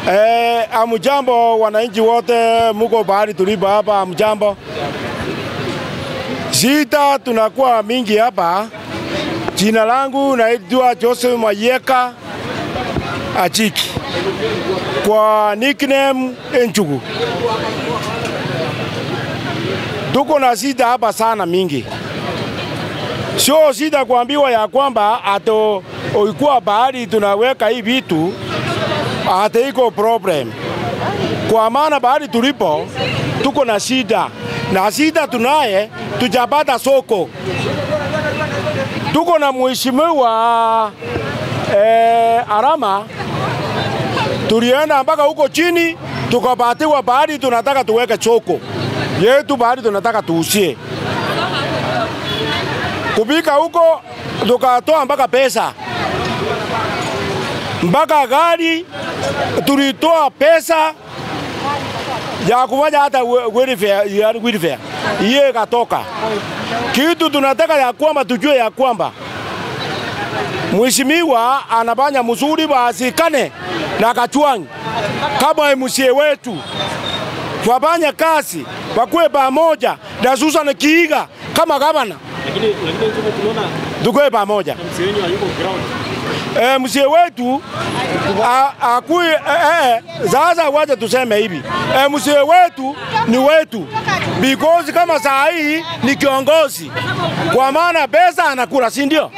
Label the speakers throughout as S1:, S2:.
S1: Eh, amujambo wananchi wote muko bahari tulipo hapa, amujambo. Shida tunakuwa mingi hapa. Jina langu naitwa Joseph Mayeka Achiki kwa nickname Enchugu. Tuko na shida hapa sana mingi, sio shida kuambiwa ya kwamba ato ulikuwa bahari tunaweka hii vitu hata iko problem, kwa maana bahari tulipo tuko na shida na shida tunaye, tujapata soko. Tuko na mheshimiwa eh, Arama, tulienda mpaka huko chini tukapatiwa bahari, tunataka tuweke soko yetu, bahari tunataka tuusie kupika huko, tukatoa mpaka pesa mpaka gari tulitoa pesa ya kufanya hata welfare, ya welfare. Iye katoka kitu tunataka ya kwamba tujue ya kwamba mheshimiwa anafanya mzuri, wasikane na Kachwang kama MCA wetu, wafanye kazi wakuwe pamoja na Susan Kiiga kama gavana,
S2: Lakini lakini tuko tunaona
S1: tukuwe pamoja.
S2: mzee wenyu hayuko ground.
S1: eh, mzee wetu a- akui eh, eh, sasa wacha tuseme hivi eh, mzee wetu ni wetu because kama saa hii ni kiongozi, kwa maana pesa anakula, si ndio?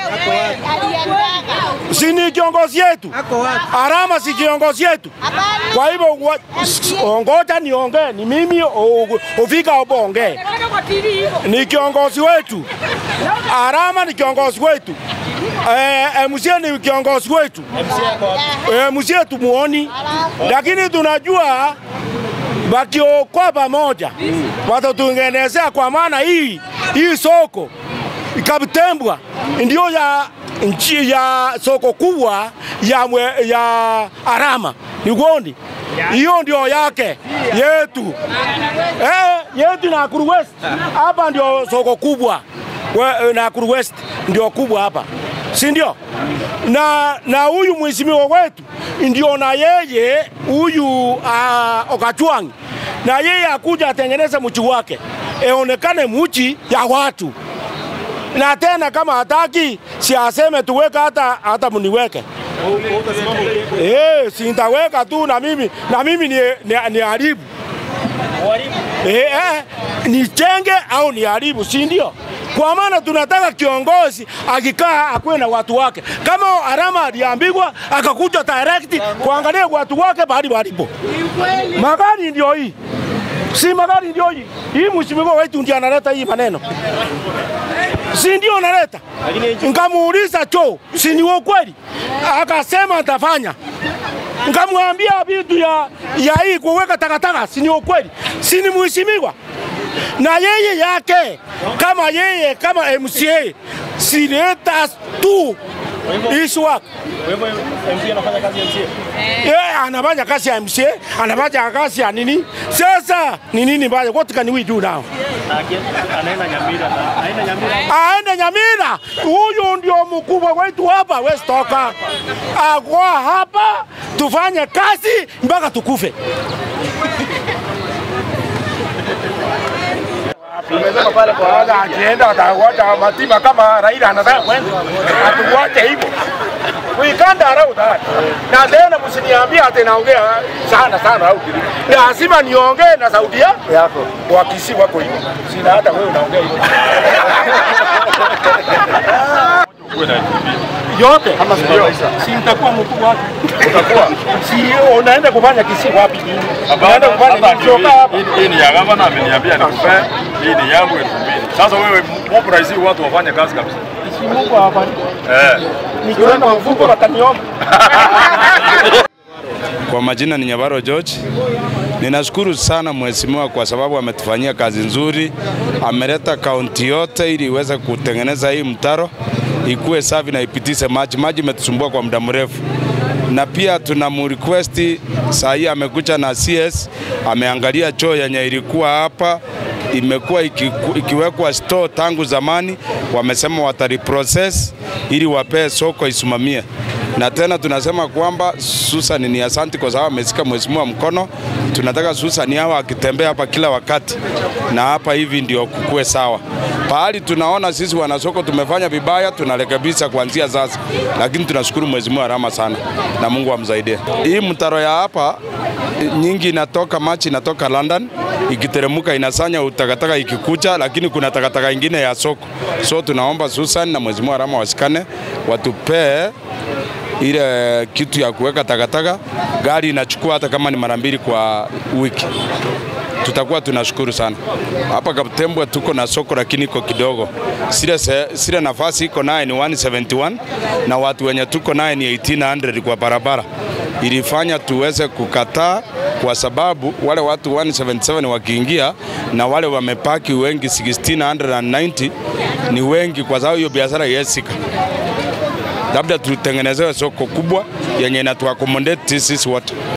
S1: Si ni kiongozi yetu? Arama si kiongozi yetu? Kwa hivyo wa- s- ongoja niongee, ni mimi o- ufika hapo ongee, ni kiongozi wetu. Arama ni kiongozi wetu. Eh, MCA ni kiongozi wetu. Eh, MCA tumuoni, lakini tunajua wakiokoa pamoja watatutengenezea, kwa maana hii hii soko ikatembwa ndio ya nchi ya soko kubwa ya, mwe, ya Arama ni Gondi, hiyo ndio yake yetu eh, yetu Nakuru West hapa ndio soko kubwa We- Nakuru West ndio kubwa hapa, si ndio? Na na huyu mheshimiwa wetu ndio na yeye huyu uh, Okachwang na yeye akuja atengeneze mchi wake eonekane mchi ya watu, na tena kama hataki si aseme tuweke hata hata mniweke Eh, si nitaweka tu na mimi na mimi ni, ni, ni haribu eh, eh, nichenge au ni haribu, si ndio? Kwa maana tunataka kiongozi akikaa akuwe na watu wake. Kama Arama aliambigwa akakuja direct kuangalia watu wake bahali walipo. Magari ndio hii, si magari ndio hii. Hii mheshimiwa wetu ndio analeta hii maneno, si ndio analeta? Nkamuuliza cho, si ni ukweli? Akasema atafanya nkamwambia vitu ya, ya hii kuweka takataka, si ni ukweli? Si ni mheshimiwa na yeye yake kama yeye kama MCA sileta tu issue wake
S2: Kwa hivyo MC anafanya kazi ya MC.
S1: yeye anafanya kazi ya MCA, anafanya kazi ya nini? Sasa ni nini mbaya? What can we do now?
S2: Na aki- anaenda Nyamira na anaenda Nyamira.
S1: aende Nyamira. Huyu ndio mkubwa wetu hapa, West toka akwa hapa, tufanye kazi mpaka tukufe. Tumesema pale kwa wala akienda atawacha matima kama Raila anataka kwenda, atuwache hivyo. We can't allow that. Na tena msiniambie ati naongea sana sana au kitu. Lazima niongee na sauti ya- yako. Wakisi wako hivyo. Sina hata wewe unaongea hivyo. yote ama si nitakuwa mkubwa wake. Utakuwa si unaenda kufanya kisi wapi? Unaenda kufanya kichoka hapa.
S3: Hii ni ya gavana ameniambia nikupe, hii ni yangu elfu mbili. Sasa wewe mob rais watu wafanye kazi kabisa.
S1: Si Mungu awabariki.
S3: Eh.
S1: Nikienda mfuko wataniomba.
S4: Kwa majina ni Nyabaro George. Ninashukuru sana mheshimiwa kwa sababu ametufanyia kazi nzuri, ameleta kaunti yote ili iweze kutengeneza hii mtaro ikuwe safi na ipitishe maji. Maji imetusumbua kwa muda mrefu, na pia tuna request saa hii amekuja na CS ameangalia choo yenye ilikuwa hapa imekuwa ikiku- ikiwekwa store tangu zamani, wamesema watariprocess ili wapee soko isimamie na tena tunasema kwamba Susan ni asanti kwa sababu amesika mheshimiwa mkono. Tunataka Susan hawa akitembea hapa kila wakati, na hapa hivi ndio kukue sawa. Pahali tunaona sisi wanasoko tumefanya vibaya, tunarekebisha kuanzia sasa, lakini tunashukuru mheshimiwa Rama sana na Mungu amsaidie. Hii mtaro ya hapa nyingi inatoka machi inatoka London ikiteremuka inasanya utakataka ikikucha, lakini kuna takataka ingine ya soko. So tunaomba Susan na mheshimiwa Rama wasikane watupee ile kitu ya kuweka takataka, gari inachukua hata kama ni mara mbili kwa wiki tutakuwa tunashukuru sana. Hapa Kaptembwe tuko na soko lakini iko kidogo, sile, se, sile nafasi iko naye ni 171 na watu wenye tuko naye ni 1800 kwa barabara. Ilifanya tuweze kukataa kwa sababu wale watu 177 wakiingia na wale wamepaki wengi 1690 ni wengi, kwa sababu hiyo biashara yesika labda tutengenezewe soko kubwa yenye inatuakomodate sisi wote.